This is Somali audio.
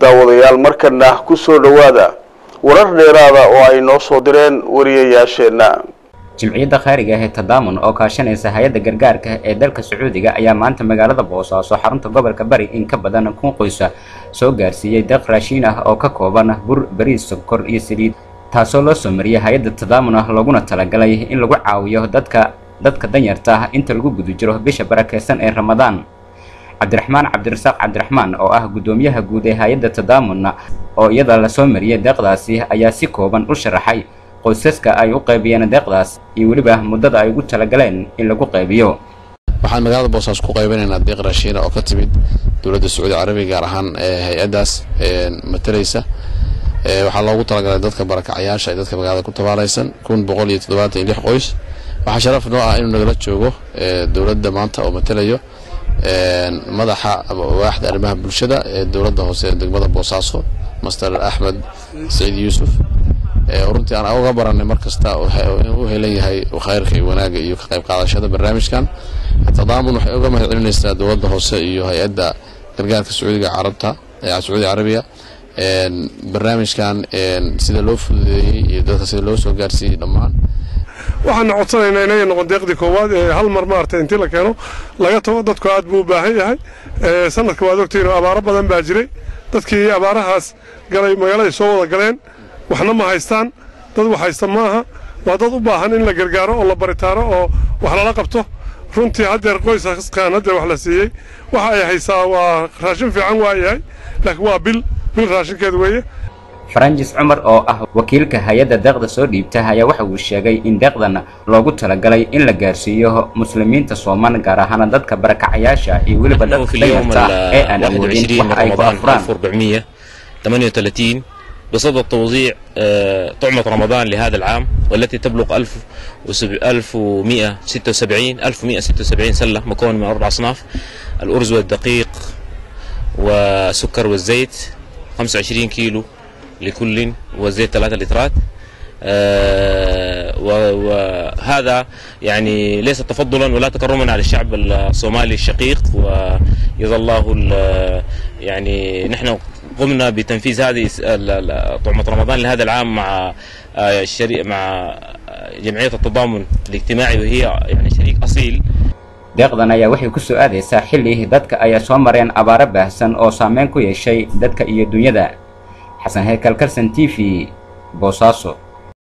daawadayaal markana ku soo dhowaada warar dheeraada oo ay noo soo direen wariyayaasheenna jimciyadda khayriga ah ee tadaamun oo kaashanaysa hay-adda gargaarka ee dalka sacuudiga ayaa maanta magaalada boosaaso xarunta gobolka bari in ka badan kun qoysa soo gaarsiiyey deeq raashiin ah oo ka kooban bur bariis sonkor iyo saliid taasoo loo soo mariyay hay-adda tadaamun ah looguna talagalay in lagu caawiyo dadka dadka danyarta ah inta lagu guda jiro bisha barakeysan ee ramadaan cabdiraxmaan cabdirasaaq cabdiraxmaan oo ah guddoomiyaha guud ee hay-adda tadaamunna oo iyada lasoo mariyay deeqdaasi ayaa si kooban u sharaxay qoysaska ay u qaybiyeen deeqdaas iyo weliba muddada ay ugu talagaleen in lagu qaybiyo waxaan magaalada boosaaso ku qaybinaynaa deeq raashiina oo ka timid dowladda sacuudi carabiga gaar ahaan hay-addaas matalaysa waxaa loogu talagalay dadka barakacayaasha ee dadka magaalada ku tabaalaysan kun boqol iyo toddobaatan iyo lix qoys waxaa sharaf noo ah inuu nagala joogo dowladda maanta oo matalayo madaxa waaxda arrimaha bulshada ee dowladda hoose ee degmada boosaaso master axmed saciid yuusuf runtii aan uga baranay mar kasta u helan yahay khayrka iyo wanaagga iyo ka qayb qaadashada barnaamijkan tadaamun waxay uga mahad celinaysaa dowladda hoose iyo hay-adda gargaarka sacuudiga carabta sacuudi carabiya barnaamijkan sida loo fududeeyey iyo dadka sida loo soo gaarsiiyey dhammaan waxaana codsanaynaa inay noqon deeqdii koowaad ee hal mar maaragtay intii la keeno laga tago dadku aad buu u baahan yahay sanadka waad ogtihiin oo abaaro badan baa jiray dadkii abaarahaas galay magaaladay soo wada galeen waxna ma haystaan dad wax haysta maaha waa dad u baahan in la gargaaro oo la baritaaro oo wax lala qabto runtii haddeer qoysaskaan haddeer wax la siiyey waxa ay haysaa waa raashin fiican waa yahay laakiin waa bil bil raashinkeed weeye faranjis cumar oo ah wakiilka hay-adda deeqda soo dhiibta ayaa waxa uu sheegay in deeqdan loogu talagalay in la gaarsiiyo muslimiinta sooman gaar ahaan dadka barakacayaasha iyo weliba dadka danyarta ee aan awoodin waxa ay ku afuraan 38 بصدد توزيع طعمة رمضان لهذا العام والتي تبلغ 1176 1176 سلة مكونة من أربع أصناف الأرز والدقيق والسكر والزيت 25 كيلو لكل والزيت 3 لترات وهذا يعني ليس تفضلا ولا تكرما على الشعب الصومالي الشقيق ويظل الله يعني نحن قمنا بتنفيذ هذه طعمة رمضان لهذا العام مع الشريك مع جمعية التضامن الاجتماعي وهي يعني شريك أصيل deeqdan ayaa waxay ku soo aadaysaa xilli dadka ayaa soo mareen abaaro baahsan oo saameyn ku yeeshay dadka iyo dunyada xasan heykal kalsan t v boosaaso